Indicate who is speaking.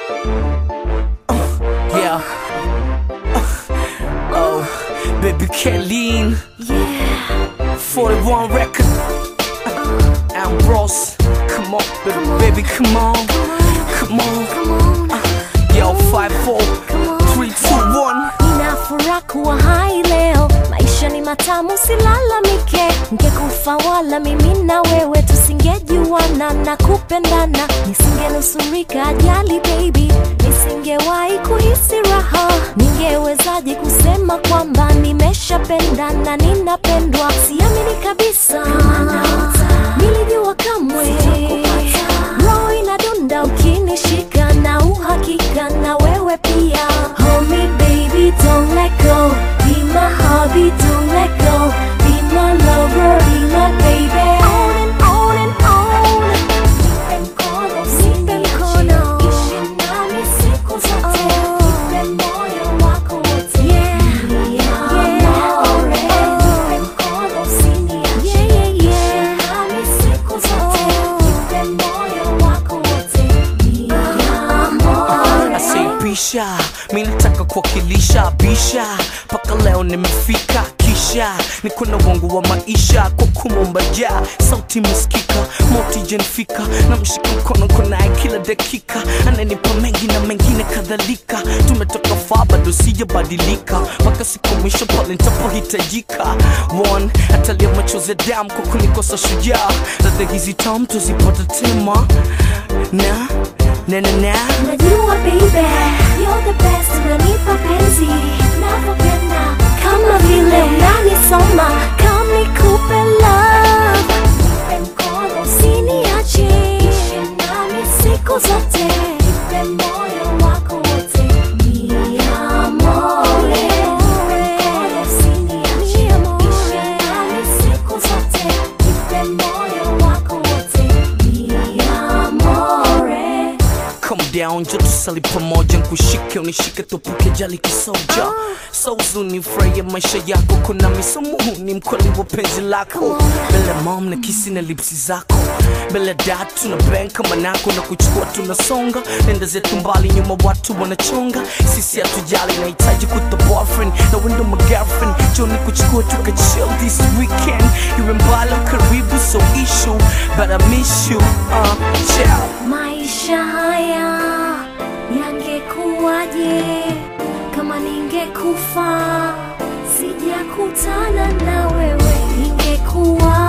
Speaker 1: Yeah. Oh, baby Kathleen.
Speaker 2: Yeah.
Speaker 1: 41 record. Ambrose. Come on, baby, baby, come on. Come on.
Speaker 2: Come on.
Speaker 1: Yo, 5, 4, 3, 2, 1.
Speaker 2: Nina furaha kuwa hai leo, maisha ni matamu, silalamike. Ngekufa wala mimi na wewe tusingejuana na kupendana, nisingenusurika ajali baby, nisingewahi kuhisi raha. Ningewezaje kusema kwamba nimeshapendana, ninapendwa? Siamini kabisa, nilijua kamwe roho inadunda ukinishika na uhakika na wewe pia Hold me baby don't let go Be my hobby don't let go Be my lover be my baby On and on and on Nipe mkono usiniache Ishi nami siku zote Nipe moyo wako wote Ni amore Nipe mkono usiniache Ishi nami siku zote Nipe moyo wako wote Ni amore
Speaker 1: Asibisha, mi nataka kuwakilisha bisha, mpaka leo nimefika, kisha niko na wangu wa maisha kwa kumomba ja sauti miskika moti jenfika na mshika mkono konaye kila dakika, ananipa mengi na mengine kadhalika. Tumetoka faa bado sijabadilika, mpaka siku mwisho pale nitapohitajika. One atalia machozi ya damu kwa kunikosa shujaa, ladha hizi tamu tuzipata tema na na na na
Speaker 2: Najua baby, you're the best, unanipa penzi navyopenda, kama vile unanisoma, kama nikupe love. Nipe mkono usiniache, ishi nami siku zote, nipe moyo wako wote, ni amore. Nipe mkono usiniache, ishi nami siku zote, nipe moyo wako wote, ni amore.
Speaker 1: Come down, jo tusali pamoja, nkushike unishike, tupuke jali kisoja so uzuni, furahia maisha yako, kuna misomuhuni, mkweli wa penzi lako, mbele mom na kisi na lipsi zako, mbele dad tuna bang kama nako na kuchukua tunasonga, nenda zetu mbali, nyuma watu wanachonga, sisi hatujali, nahitaji kuta boyfriend na wendo my girlfriend, jo ni kuchukua tuka chill this weekend, iwe mbali au karibu, so issue, but I miss you, uh, ciao.
Speaker 2: Maisha haya yangekuwaje kama ningekufa sijakutana na wewe? Ingekuwa